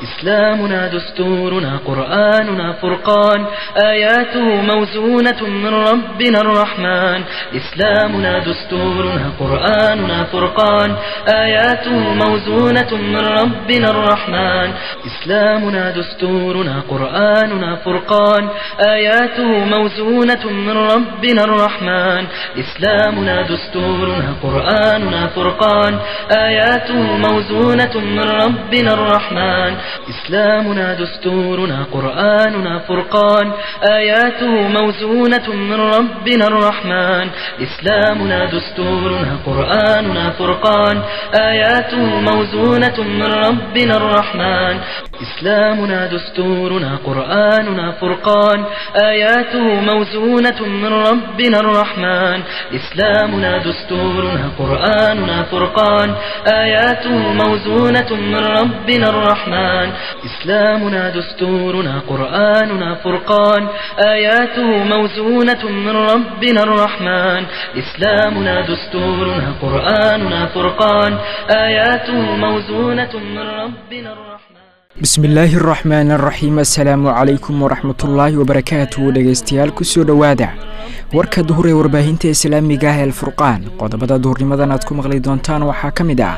إسلامنا دستورنا قرآننا فرقان آياته موزونة من ربنا الرحمن إسلامنا دستورنا قرآننا فرقان آياته موزونة من ربنا الرحمن إسلامنا دستورنا قرآننا فرقان آياته موزونة من ربنا الرحمن إسلامنا دستورنا قرآننا فرقان آياته موزونة من ربنا الرحمن إسلامنا دستورنا قرآننا فرقان آياته موزونة من ربنا الرحمن إسلامنا دستورنا قرآننا فرقان آياته موزونة من ربنا الرحمن إسلامنا دستورنا قرآننا فرقان آياته موزونة من ربنا الرحمن إسلامنا دستورنا قرآننا فرقان آياته موزونة من ربنا الرحمن إسلامنا دستورنا قرآننا فرقان آياته موزونة من ربنا الرحمن إسلامنا دستورنا قرآننا فرقان آياته موزونة من ربنا الرحمن bismillaahi araxmaan araxiim assalaamu calaykum waraxmatullaahi wabarakaatuhu dhegaystayaal kusoo dhowaada warka duhur ee warbaahinta islaamiga ah eelfurqaan qodobada duhurnimadan aad ku maqli doontaan waxaa ka mid ah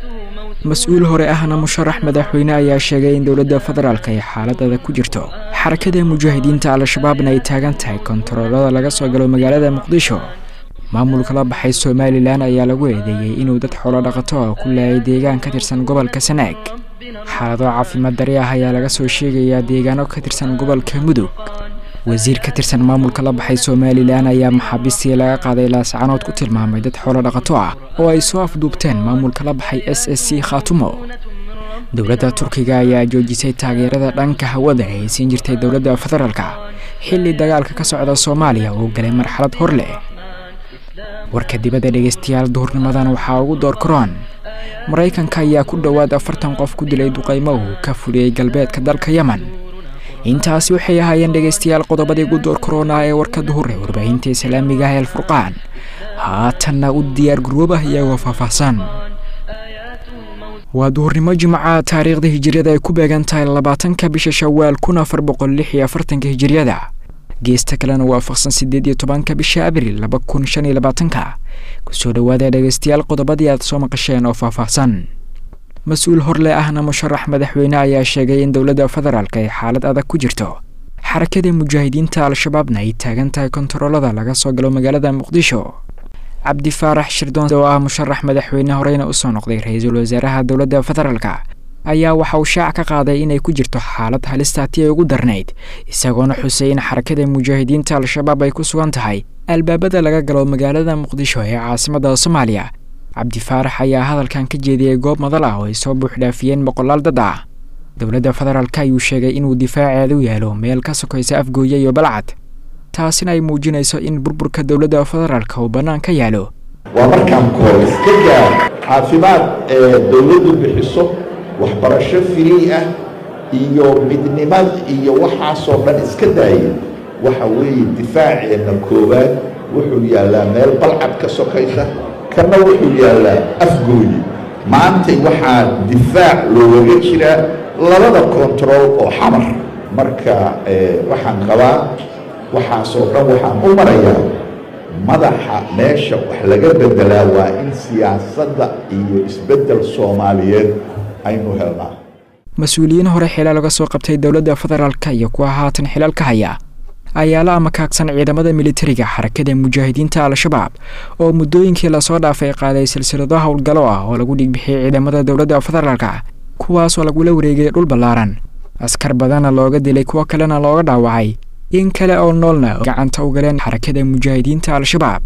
mas-uul hore ahna musharax madaxweyne ayaa sheegay in dowladda federaalk ay xaaladada ku jirto xarakada mujaahidiinta al-shabaabna ay taagan tahay kontaroolada laga soo galo magaalada muqdisho maamulka la baxay somalilan ayaa lagu eedeeyey inuu dad xoolo dhaqato oo ku laayay deegaan ka tirsan gobolka sanaag xaalado caafimaad dari ah ayaa laga soo sheegayaa deegaano ka tirsan gobolka mudug wasiir ka tirsan maamulka la baxay somalilan ayaa maxaabiistii laga qaaday laascanood ku tilmaamay dad xoolo dhaqato ah oo ay soo afduubteen maamulka la baxay s s c khaatumo dowladda turkiga ayaa joojisay taageerada dhanka hawada ee ay siin jirtay dowladda federaalka xilli dagaalka ka socda soomaaliya uu galay marxalad hor leh warka dibadda dhegaystayaal duhurnimadan waxaa ugu door karoon maraykanka ayaa ku dhowaad afartan qof ku dilay duqaymo uu ka fuliyey galbeedka dalka yemen intaasi waxay ahaayeen dhegaystayaal qodobadii ugu door korona ee warka duhur ee warbaahinta islaamiga ah eelfurqaan haatanna u diyaar garoobah iyagoo faahfaahsan waa duhurnimo jimca taariikhda hijiriyada ay ku beegan tahay labaatanka bisha shawaal kun afar boqol lix iyo afartanka hijiriyada geesta kalena waafaqsan siddeed iyo tobanka bisha abril laba kun shan iyo labaatanka kusoo dhowaada dhegaystayaal qodobadii aad soo maqasheen oo faahfaahsan mas-uul horle ahna musharax madaxweyne ayaa sheegay in dowladda federaalk ay xaalad adag ku jirto xarakada mujaahidiinta al-shabaabna ay taagan tahay kontaroolada laga soo galo magaalada muqdisho cabdi faarax shirdoon oo ah musharax madaxweyne horeyna usoo noqday ra-iisul wasaaraha dowladda federaalka ayaa waxa uu shaac ka qaaday inay ku jirto xaalad halistaati ay ugu darnayd isagoona xusay in xarakada mujaahidiinta al-shabaab ay ku sugan tahay albaabada laga galo magaalada muqdisho ee caasimadda soomaaliya cabdi faarax ayaa hadalkan ka jeediyey goob madal ah oo ay soo buuxdhaafiyeen boqolaal dad ah dowladda federaalk ayuu sheegay inuu difaaceedu yaalo meel ka sokaysa afgooye iyo balcad taasina ay muujinayso in burburka dowladda federaalk uu bannaan ka yaalo waa markaan koor iska gaar caafimaad ee dowladdu bixiso waxbarasho firii ah iyo midnimad iyo waxaasoo dhan iska daaya waxa weeye difaaceenna koowaad wuxuu yaallaa meel balcad ka sokaysa kana wuxuu yaallaa afgooyi maantay waxaa difaac loogaga jiraa labada kontarool oo xamar marka waxaan qabaa waxaasoo dhan waxaan u marayaa madaxa meesha wax laga beddelaa waa in siyaasadda iyo isbeddel soomaaliyeed aynu helnaa mas-uuliyiin hore xilaal laga soo qabtay dowladda federaalka iyo kuwa haatan xilaal ka haya ayaa la amakaagsan ciidamada militariga xarakada mujaahidiinta al-shabaab oo muddooyinkii lasoo dhaafay qaaday silsilado howlgalo ah oo lagu dhigbixiyey ciidamada dowladda federaalka kuwaasoo lagula wareegay dhul ballaaran askar badanna looga dilay kuwo kalena looga dhaawacay in kale oo noolna gacanta u galeen xarakada mujaahidiinta al-shabaab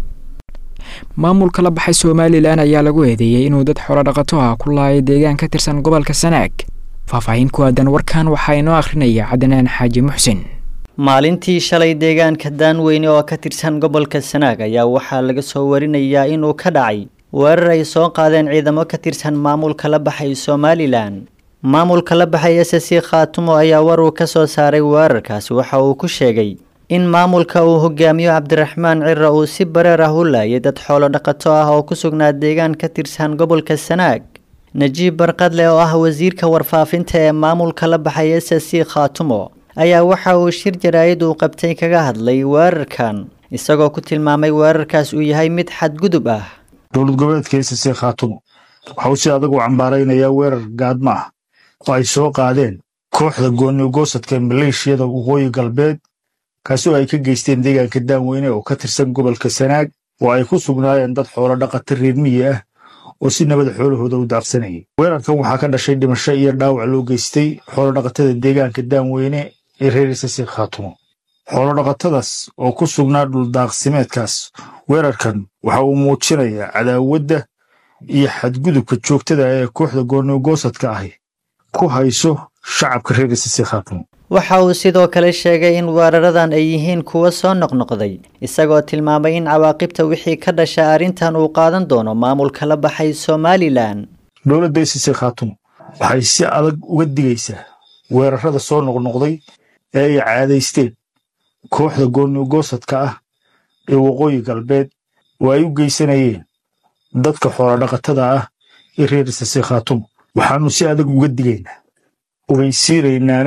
maamulka la baxay somalilan ayaa lagu eedeeyey inuu dad xoolo dhaqato ah ku laayay deegaan ka tirsan gobolka sanaag faahfaahin ku aadan warkan waxaa inoo akhrinaya cadnaan xaaji muxsin maalintii shalay deegaanka daanweyne oo ka tirsan gobolka sanaag ayaa waxaa laga soo warinayaa inuu ka dhacay weerar ay soo qaadeen ciidamo ka tirsan maamulka la baxay somalilan maamulka la baxay s c khaatumo ayaa war uu ka soo saaray weerarkaasi waxa uu ku sheegay in maamulka uu hogaamiyo cabdiraxmaan cira uu si bareer ah u laayay dad xoolo dhaqato ah oo ku sugnaa deegaan ka tirsan gobolka sanaag najiib barqadle oo ah wasiirka warfaafinta ee maamulka la baxay s s c khaatumo ayaa waxa uu shir jaraa'id uu qabtay kaga hadlay weerarkan isagoo ku tilmaamay weerarkaas uu yahay mid xadgudub ah dowlad goboleedka s c khaatumo waxa uu si adag u cambaaraynayaa weerar gaadma ah oo ay soo qaadeen kooxda goonigoosadka maleeshiyada waqooyi galbeed kaasi oo ay ka geysteen deegaanka daanweyne oo ka tirsan gobolka sanaag oo ay ku sugnaayeen dad xoolo dhaqata reer miyi ah oo si nabada xoolahooda u daaqsanayay weerarkan waxaa ka dhashay dhimasho iyo dhaawac loo geystay xoolodhaqatada deegaanka daanweyne ee reer isasi khaatumo xoolodhaqatadaas oo ku sugnaa dhuldaaqsimeedkaas weerarkan waxa uu muujinayaa cadaawadda iyo xadgudubka joogtada ee kooxda goonigoosadka ahi ku hayso shacabka reer isasi khaatumo waxa uu sidoo kale sheegay in weeraradan ay yihiin kuwo soo noqnoqday isagoo tilmaamay in cawaaqibta wixii ka dhasha arrintan uu qaadan doono maamulka la baxay somalilan dowladda isasi khaatumo waxay si adag uga digaysaa weerarada soo noqnoqday ee ay caadaysteen kooxda goonigoosadka ah ee waqooyi galbeed oo ay u geysanayeen dadka xoolodhaqatada ah ee reer isasi khaatumo waxaannu si adag uga digaynaa ogeysiinaynaana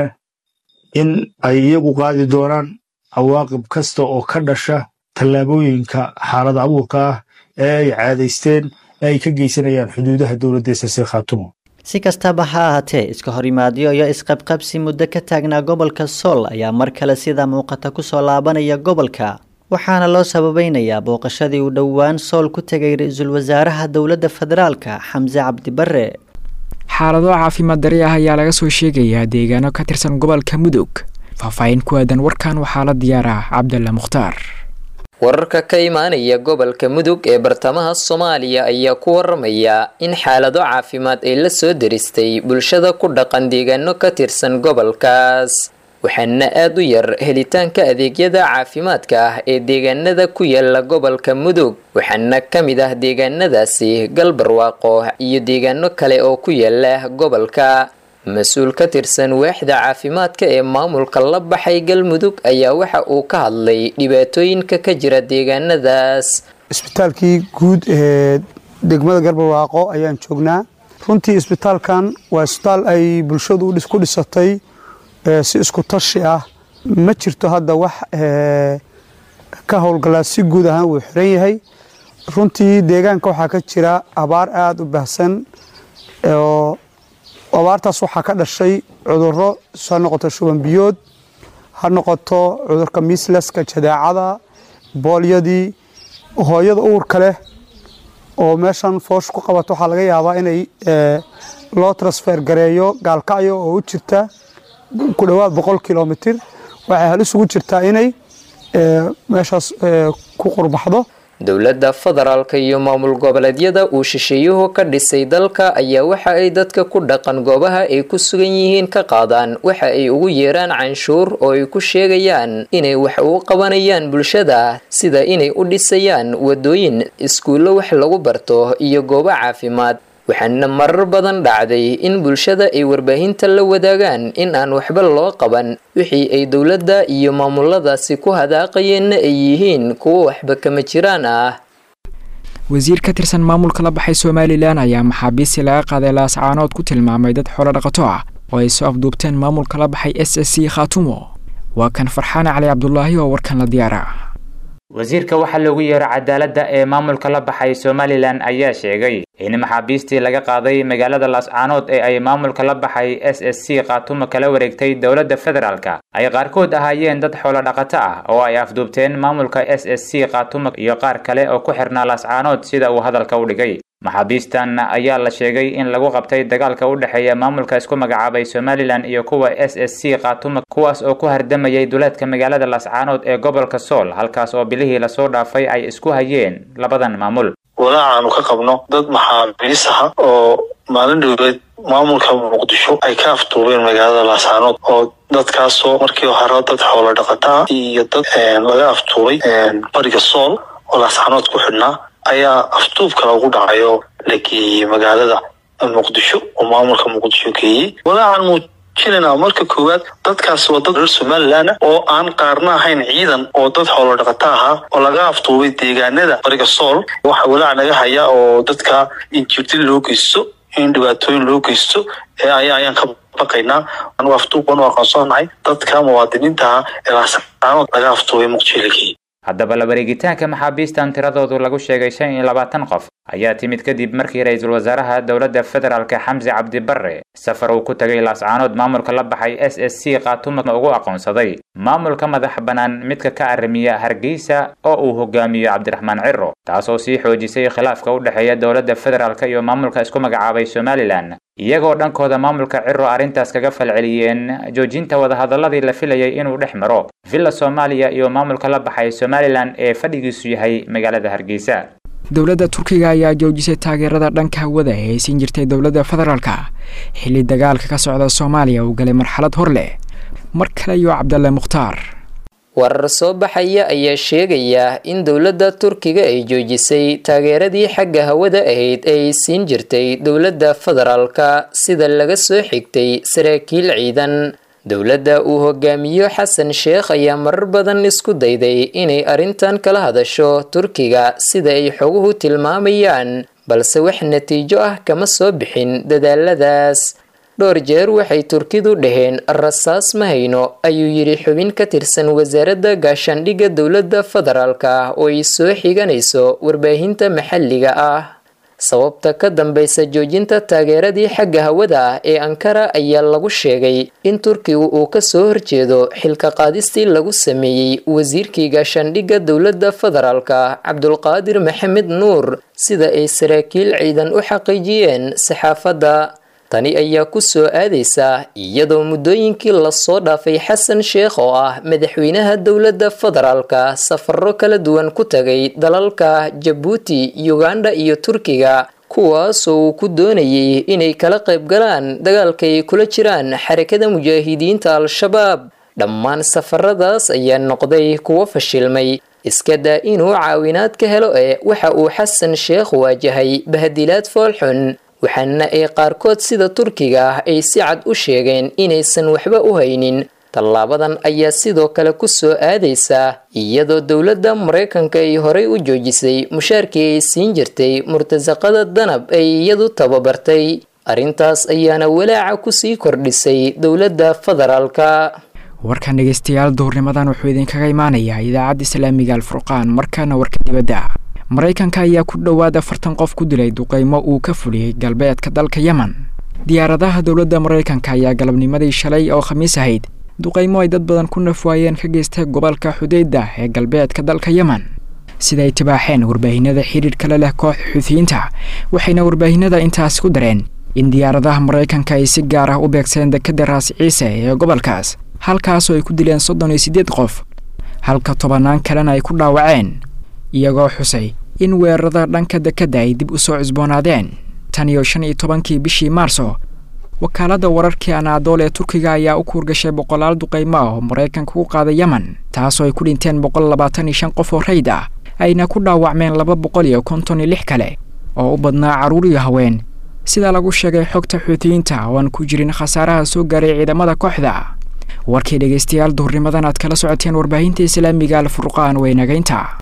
in ay iyagu qaadi doonaan cawaaqib kasta oo ka dhasha tallaabooyinka xaalad abuurka ah ee ay caadaysteen ee ay ka geysanayaan xuduudaha dowladda isasi khaatumo si kastaba ha ahaatee iska horimaadyo iyo isqabqabsi muddo ka taagnaa gobolka sool ayaa mar kale sida muuqata kusoo laabanaya gobolka waxaana loo sababaynayaa booqashadii uu dhowaan sool ku tegay ra-iisul wasaaraha dowladda federaalka xamse cabdibarre xaalado caafimaad dari ah ayaa laga soo sheegayaa deegaano ka tirsan gobolka mudug faahfaahin ku aadan warkan waxaa la diyaaraa cabdalla mukhtaar wararka ka imaanaya gobolka mudug ee bartamaha soomaaliya ayaa ku waramaya in xaalado caafimaad ay la soo daristay bulshada ku dhaqan deegaano ka tirsan gobolkaas waxaana aada u yar helitaanka adeegyada caafimaadka ah ee deegaanada ku yaala gobolka mudug waxaana ka mid ah deegaanadaasi galbarwaaqo iyo deegaano kale oo ku yaala gobolka mas-uul ka tirsan waaxda caafimaadka ee maamulka la baxay galmudug ayaa waxa uu ka hadlay dhibaatooyinka ka jira deegaanadaas isbitaalkii guud ee degmada galbarwaaqo ayaan joognaa runtii isbitaalkan waa isbitaal ay bulshadu ku dhisatay si isku tashi ah ma jirto hadda wax ka howlgalaa si guud ahaan wuu xiran yahay runtii deegaanka waxaa ka jira abaar aada u baahsan oo abaartaas waxaa ka dhashay cuduro ha noqoto shuban biyood ha noqoto cudurka mislaska jadeecada boolyadii hooyada uurka leh oo meeshan foosh ku qabato waxaa laga yaabaa inay loo transfer gareeyo gaalkacyo oo u jirta ku dhowaad boqol kilomitir waxay halis ugu jirtaa inay meeshaas ku qurbaxdo dowladda federaalka iyo maamul goboleedyada uu shisheeyuhu ka dhisay dalka ayaa waxa ay dadka ku dhaqan goobaha ay ku sugan yihiin ka qaadaan waxa ay ugu yeeraan canshuur oo ay ku sheegayaan inay wax ugu qabanayaan bulshada sida inay u dhisayaan wadooyin iskuullo wax lagu barto iyo goobo caafimaad waxaana marar badan dhacday in bulshada ay warbaahinta la wadaagaan in aan waxba loo qaban wixii ay dowladda iyo maamuladaasi ku hadaaqayeenna ay yihiin kuwo waxba kama jiraan ah wasiir ka tirsan maamulka la baxay somalilan ayaa maxaabiistii laga qaaday laascaanood ku tilmaamay dad xoolo dhaqato ah oo ay soo afduubteen maamulka la baxay s s c khaatumo waa kan farxaane cali cabdulaahi oo warkan la diyaara wasiirka waxaa loogu yeero cadaaladda ee maamulka la baxay somalilan ayaa sheegay in maxaabiistii laga qaaday magaalada laascaanood ee ay maamulka la baxay s s c khaatumo kala wareegtay dowladda federaalka ay qaarkood ahaayeen dad xoolo dhaqato ah oo ay afduubteen maamulka s s c khaatumo iyo qaar kale oo ku xirnaa laascaanood sida uu hadalka u dhigay maxaabiistan ayaa la sheegay in lagu qabtay dagaalka u dhexeeya maamulka isku magacaabay somalilan iyo kuwa s s c khaatumo kuwaas oo ku hardamayay duleedka magaalada laascaanood ee gobolka sool halkaas oo bilihii lasoo dhaafay ay isku hayeen labadan maamul walaacaanu ka qabno dad maxaabiis ah oo maalin dhowleed maamulka muqdisho ay ka afduubeen magaalada laascaanood oo dadkaasoo markii hore dad xoolo dhaqataa iyo dad laga afduubay bariga sool oo laascaanood ku xidhnaa ayaa afduubka lagu dhacay oo la geeyey magaalada muqdisho oo maamulka muqdisho geeyey walaacan muujinayna marka koowaad dadkaas waa dad reer somalilan oo aan qaarna ahayn ciidan oo dad xoolo dhaqata ahaa oo laga afduubay deegaanada bariga sool waxa walaac naga haya oo dadka in jirdi loo geysto in dhibaatooyin loo geysto ayaan ka baqaynaa anugu afduub baan u aqoonsanahay dadka muwaadiniinta ah ee laascaanood laga afduubay muqdisho haddaba la wareegitaanka maxaabiistan tiradoodu lagu sheegay shan iyo labaatan qof ayaa timid kadib markii ra-iisul wasaaraha dowladda federaalka xamse cabdi barre safar uu ku tagay laascaanood maamulka la baxay s s c khaatuma ugu aqoonsaday maamulka madax bannaan midka ka arrimiya hargeysa oo uu hogaamiyo cabdiraxmaan ciro taasoo sii xoojisay khilaafka u dhexeeya dowladda federaalka iyo maamulka isku magacaabay somalilan iyagoo dhankooda maamulka ciro arrintaas kaga falceliyeen joojinta wadahadaladii la filayay inuu dhex maro villa soomaaliya iyo maamulka la baxay somalilan ee fadhigiisu yahay magaalada hargeysa dowladda turkiga ayaa joojisay taageerada dhanka hawada ee ay siin jirtay dowladda federaalka xilli dagaalka ka socda soomaaliya uu galay marxalad hor leh mar kale iyo cabdalle mukhtaar warar soo baxaya ayaa sheegaya in dowladda turkiga ay joojisay taageeradii xagga hawada ahayd ee ay siin jirtay dowladda federaalka sida laga soo xigtay saraakiil ciidan dowladda uu hogaamiyo xasan sheekh ayaa marar badan isku dayday inay arrintan kala hadasho turkiga sida ay xoguhu tilmaamayaan balse wax natiijo ah kama soo bixin dadaaladaas dhowr jeer waxay turkidu dhaheen rasaas ma hayno ayuu yidhi xubin ka tirsan wasaaradda gaashaandhigga dowladda federaalka oo ay soo xiganayso warbaahinta maxalliga ah sababta ka dambaysa joojinta taageeradii xagga hawada ah ee ankara ayaa lagu sheegay in turkigu uu kasoo horjeedo xilka qaadistii lagu sameeyey wasiirkii gaashaandhigga dowladda federaalka cabdulqaadir maxamed nuur sida ay saraakiil ciidan u xaqiijiyeen saxaafadda tani ayaa ku soo aadaysa iyadoo muddooyinkii lasoo dhaafay xasan sheekh oo ah madaxweynaha dowladda federaalka safaro kala duwan ku tagay dalalka jabuuti uganda iyo turkiga kuwaasoo uu ku doonayay inay kala qayb galaan dagaalka ay kula jiraan xarakada mujaahidiinta al-shabaab dhammaan safaradaas ayaa noqday kuwo fashilmay iska daa inuu caawinaad ka helo ee waxa uu xasan sheekh waajahay bahadilaad foolxun waxaana ay qaarkood sida turkiga ah ay si cad u sheegeen inaysan waxba u haynin tallaabadan ayaa sidoo kale ku soo aadaysa iyadoo dowladda maraykanka ay horay u joojisay mushaarkii ay siin jirtay murtasaqada danab ay iyadu tababartay arrintaas ayaana walaaca kusii kordhisay dowladda federaalka warkan dhegeystayaal duhurnimadan wuxuu idinkaga imaanayaa idaacadda islaamiga alfurqaan markaana warka dibadda maraykanka ayaa ku dhowaad afartan qof ku dilay duqeymo uu ka fuliyey galbeedka dalka yemen diyaaradaha dowladda maraykanka ayaa galabnimadii shalay oo khamiis ahayd duqeymo ay dad badan ku nafwaayeen ka geystay gobolka xudeyda ee galbeedka dalka yemen sida ay tibaaxeen warbaahinada xidhiidh la leh kooxda xuutiyiinta waxayna warbaahinada intaas ku dareen in diyaaradaha maraykanka ay si gaar ah u beegseen dekada raas ciise ee gobolkaas halkaasoo ay ku dileen soddon iyo siddeed qof halka tobannaan kalena ay ku dhaawaceen iyagoo xusay in weerarada dhanka dekadda ay dib u soo cusboonaadeen tan iyo shan iyo tobankii bishii maarso wakaaladda wararkii anaadool ee turkiga ayaa u kuurgashay boqolaal duqeymo ah oo maraykanka ku qaaday yemen taasoo ay ku dhinteen boqol labaatan iyo shan qof oo rayd ah ayna ku dhaawacmeen laba boqol iyo konton iyo lix kale oo u badnaa carruur iyo haween sida lagu sheegay xogta xuutiyiinta oo aan ku jirin khasaaraha soo gaaray ciidamada kooxda warkii dhegeystayaal duhurnimadan aad kala socoteen warbaahinta islaamiga alfurqaan weynagaynta